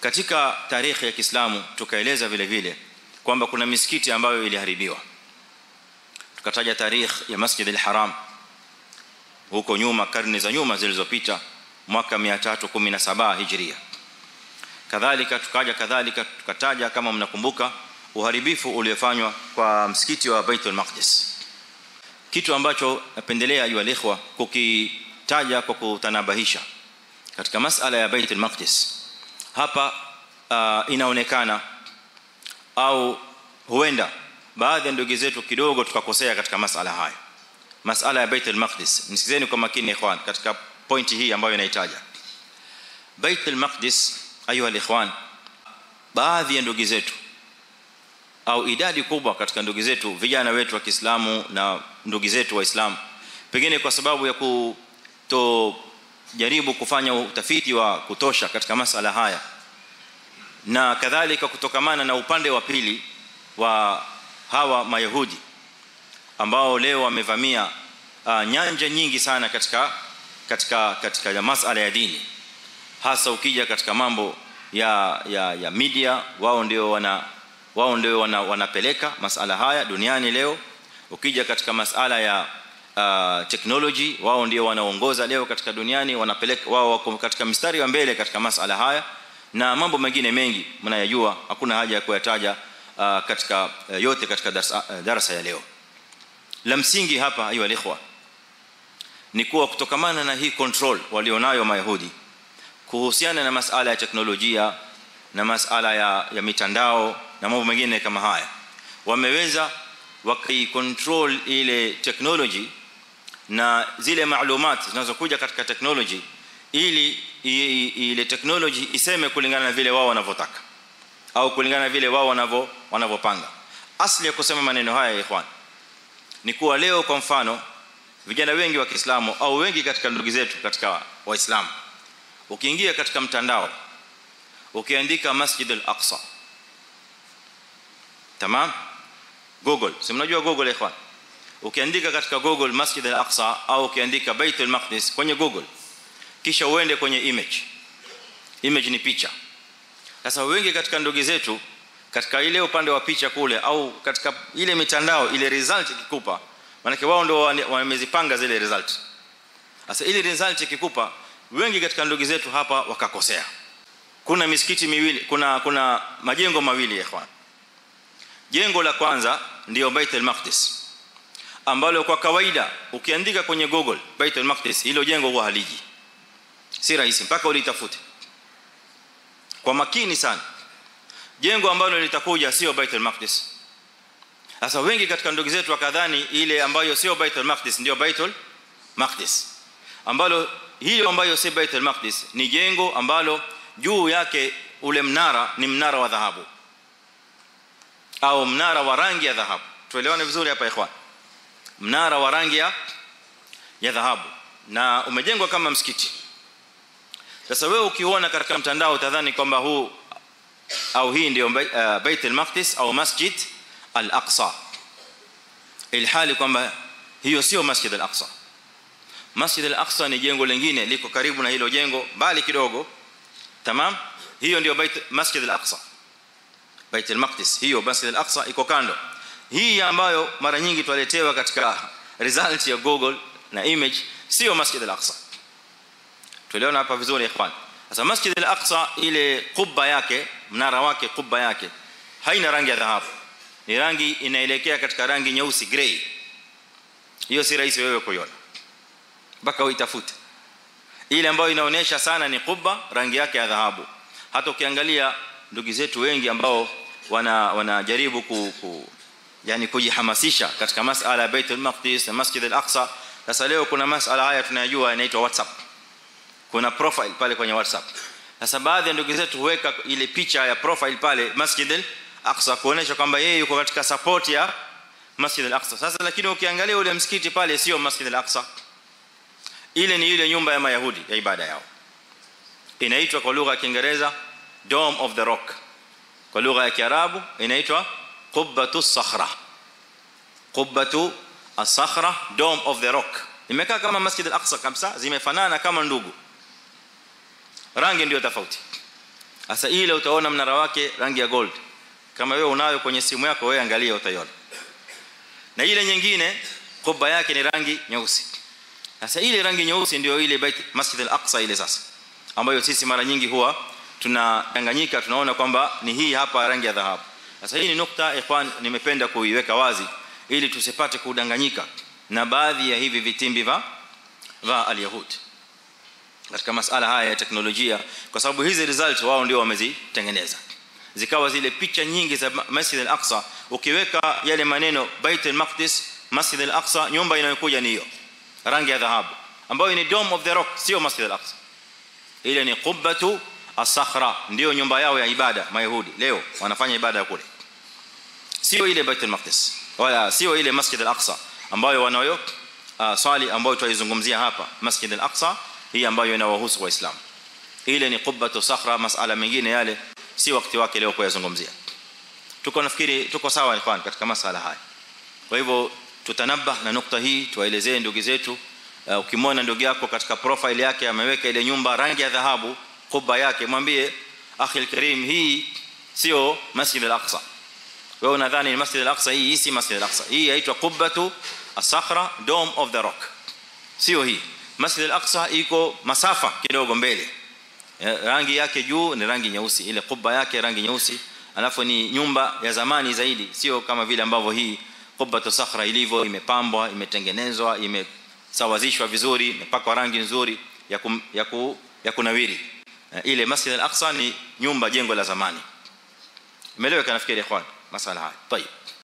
katika tarehe ya Kiislamu tukaeleza vile vile kwamba kuna misikiti ambayo iliharibiwa tukataja tarehe ya Masjid al-Haram huko nyuma karne za nyuma zilizopita mwaka 317 Hijria kadhalika tukaja kadhalika tukataja kama mnakumbuka uharibifu uliofanywa kwa msikiti wa Baitul Maqdis kitu ambacho napendelea ayu alikhwa kukitaja kwa kutanabahisha katika masala ya Baitul Maqdis hapa uh, inaonekana au huenda baadhi ya ndugu zetu kidogo tukakosea katika masala haya masala ya Baitul Maqdis nisikizeni kwa makini ikhwan katika pointi hii ambayo inaitaja Baitul Maqdis ayuha alikhwan baadhi ya ndugu zetu au idadi kubwa katika ndugu zetu vijana wetu wa Kiislamu na ndugu zetu waislamu pengine kwa sababu ya kuto jaribu kufanya utafiti wa kutosha katika masala haya na kadhalika kutokamana na upande wa pili wa hawa mayahudi ambao leo wamevamia uh, nyanja nyingi sana katika katika katika masala ya dini hasa ukija katika mambo ya ya ya media wao ndio wana wao ndio wana, wanapeleka masala haya duniani leo ukija katika masala ya uh, technology wao ndio wanaongoza leo katika duniani wanapeleka wao wako katika mstari wa mbele katika masala haya na mambo mengine mengi mnayajua hakuna haja ya kuyataja uh, katika uh, yote katika darasa, uh, darasa ya leo la msingi hapa ayu alikhwa ni kuwa kutokamana na hii control walionayo mayahudi kuhusiana na masala ya teknolojia na masala ya, ya mitandao na mambo mengine kama haya wameweza wakaicontrol ile technology na zile maalumat zinazokuja katika technology ili ile technology iseme kulingana na vile wao wanavyotaka au kulingana na vile wao wanavyo wanavyopanga asli ya kusema maneno haya ikhwan ni kuwa leo kwa mfano vijana wengi wa Kiislamu au wengi katika ndugu zetu katika waislamu ukiingia katika mtandao ukiandika Masjid al-Aqsa tamam google si mnajua google ikhwan ukiandika katika google Masjid al-Aqsa au ukiandika Bait al-Maqdis kwenye google kisha uende kwenye image image ni picha sasa wengi katika ndugu zetu katika ile upande wa picha kule au katika ile mitandao ile result ikikupa maana wao ndio wamezipanga zile result sasa ile result ikikupa wengi katika ndugu zetu hapa wakakosea kuna misikiti miwili kuna kuna majengo mawili ikhwan jengo la kwanza ndio Baitul Maqdis ambalo kwa kawaida ukiandika kwenye Google Baitul Maqdis hilo jengo huwa haliji si rahisi mpaka ulitafute kwa makini sana jengo ambalo litakuja sio Baitul Maqdis sasa wengi katika ndugu zetu wakadhani ile ambayo sio Baitul Maqdis ndio Baitul Maqdis ambalo hilo ambayo si Baitul Maqdis ni jengo ambalo juu yake ule mnara ni mnara wa dhahabu au mnara wa rangi ya dhahabu tuelewane vizuri hapa ikhwan mnara wa rangi ya ya dhahabu na umejengwa kama msikiti sasa wewe ukiona katika mtandao utadhani kwamba huu au hii ndio uh, Bait al-Maqdis au Masjid al-Aqsa ilhali kwamba hiyo sio Masjid al-Aqsa Masjid al-Aqsa ni jengo lingine liko karibu na hilo jengo mbali kidogo tamam hiyo ndio Bait Masjid al-Aqsa Bait al-Maqdis hiyo Masjid al-Aqsa iko kando hii ambayo mara nyingi twaletewa katika result ya Google na image sio Masjid al-Aqsa tuliona hapa vizuri ikhwan sasa Masjid al-Aqsa ile kubba yake mnara wake kubba yake haina rangi ya dhahabu ni rangi inaelekea katika rangi nyeusi gray hiyo si rahisi wewe kuiona mpaka uitafute ile ambayo inaonyesha sana ni kubba rangi yake ya dhahabu hata ukiangalia ndugu zetu wengi ambao wana wanajaribu ku, ku yani kujihamasisha katika masala ya Baitul Maqdis na Masjid al-Aqsa sasa leo kuna masala haya tunayajua inaitwa WhatsApp kuna profile pale kwenye WhatsApp sasa baadhi ya ndugu zetu huweka ile picha ya profile pale Masjid al-Aqsa kuonesha kwamba yeye yuko katika support ya Masjid al-Aqsa sasa lakini ukiangalia ule msikiti pale sio Masjid al-Aqsa ile ni ile nyumba ya Mayahudi ya ibada yao inaitwa kwa lugha ya Kiingereza Dome of the Rock kwa lugha ya Kiarabu inaitwa Qubbatu Sakhra Qubbatu As-Sakhra Dome of the Rock imekaa kama Masjid al-Aqsa kabisa zimefanana kama ndugu rangi ndio tofauti sasa ile utaona mnara wake rangi ya gold kama wewe unayo kwenye simu yako wewe angalia utaiona na ile nyingine kubba yake ni rangi nyeusi sasa ile rangi nyeusi ndio ile bait Masjid al-Aqsa ile sasa ambayo sisi mara nyingi huwa tunadanganyika tunaona kwamba ni hii hapa rangi ya dhahabu sasa hii ni nukta ikhwan nimependa kuiweka wazi ili tusipate kudanganyika na baadhi ya hivi vitimbi va va al-yahud katika masala haya ya teknolojia kwa sababu hizi results wao ndio wamezitengeneza zikawa zile picha nyingi za Masjid al-Aqsa ukiweka yale maneno Bait al-Maqdis Masjid al-Aqsa nyumba inayokuja ni hiyo rangi ya dhahabu ambayo ni dome of the rock sio Masjid al-Aqsa ile ni qubbatu as-sakhra ndio nyumba yao ya ibada mayahudi leo wanafanya ibada kule sio ile Bait al-Maqdis wala sio ile Masjid al-Aqsa ambayo wanayo uh, swali ambayo tuizungumzia hapa Masjid al-Aqsa hii ambayo inawahusu waislamu ile ni qubbatu sakhra masala mengine yale si wakati wake leo kuyazungumzia tuko nafikiri tuko sawa ikhwan katika masala haya kwa hivyo tutanabah na nukta hii tuwaelezee ndugu zetu uh, ukimwona ndugu yako katika profile yake ameweka ile nyumba rangi ya dhahabu kubba yake mwambie akhi alkarim hii sio masjid al-aqsa wewe unadhani ni masjid al-aqsa hii si masjid al-aqsa hii inaitwa qubbatu as-sakhra dome of the rock sio hii masjid al-aqsa iko masafa kidogo mbele rangi yake juu ni rangi nyeusi ile kubba yake rangi nyeusi alafu ni nyumba ya zamani zaidi sio kama vile ambavyo hii qubbatu sakhra ilivyo imepambwa imetengenezwa imesawazishwa vizuri imepakwa rangi nzuri ya kum, ya, ku, ya kunawiri ile Masjid al-Aqsa ni nyumba jengo la zamani imeeleweka nafikiri ikhwan masala haya طيب